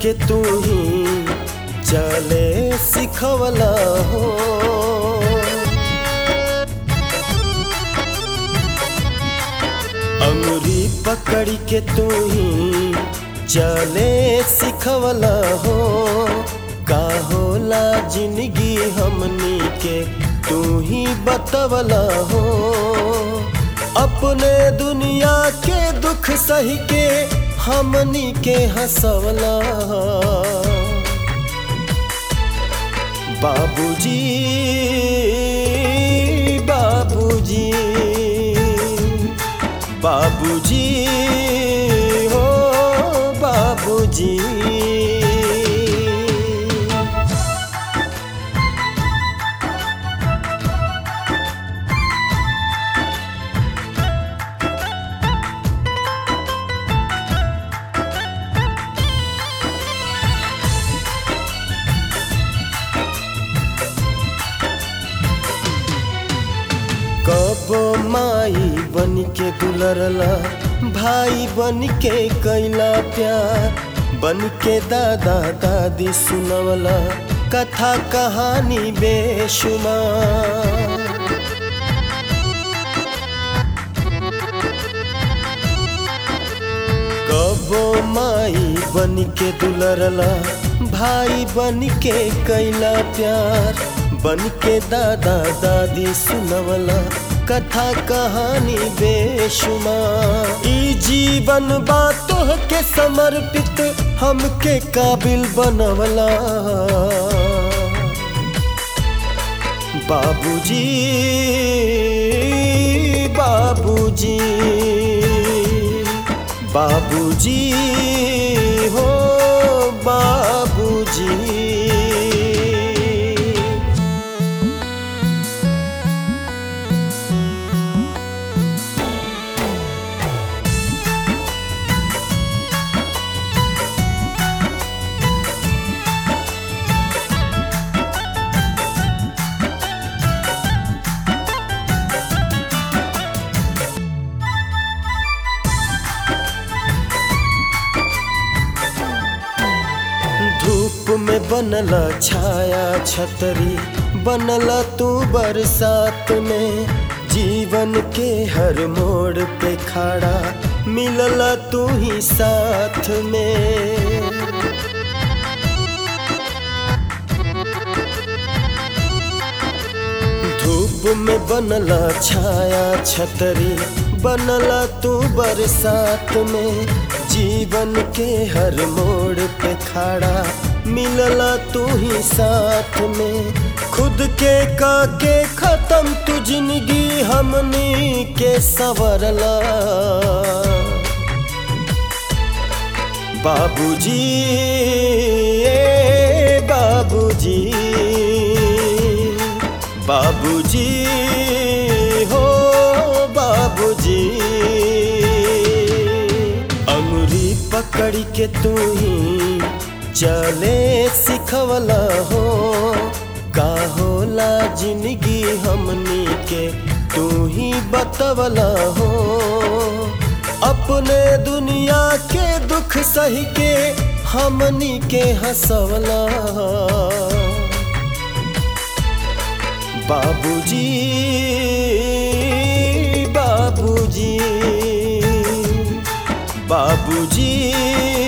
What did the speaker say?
के तू ही चले सिखवला हो अंगुरी पकड़ के तू ही चले सिखवला हो का होला जिंदगी हमनी के तू ही बतवला हो अपने दुनिया के दुख सही के हमनी के हंसवला बाबूजी बाबूजी बाबूजी हो बाबूजी कबो माई बन के दुलरला भाई बन के कैला प्यार बन के दादा दादी सुनवला कथा कहानी बेशुमार कबो माई बन के दुलरला भाई बन के कैला प्यार बन के दादा दादी सुनवला कथा कहानी बेशुमार ई जीवन बातों के समर्पित हमके काबिल बनवला बाबूजी बाबूजी बाबूजी हो बाबूजी धूप में बनला छाया छतरी बनला तू बरसात में जीवन के हर मोड़ पे खड़ा मिलला तू ही साथ में धूप में बनला छाया छतरी बनला तू बरसात में जीवन के हर मोड़ पे खड़ा मिलला तू ही साथ में खुद के का के खत्म तू जिंदगी हमनी के सवरला बाबूजी ए बाबूजी बाबूजी हो बाबूजी अंगुरी पकड़ के तू ही चले सिखवला हो का होला जिंदगी हमनी के तू ही बतवला हो अपने दुनिया के दुख सही के हमनी के हंसवला बाबूजी बाबूजी बाबूजी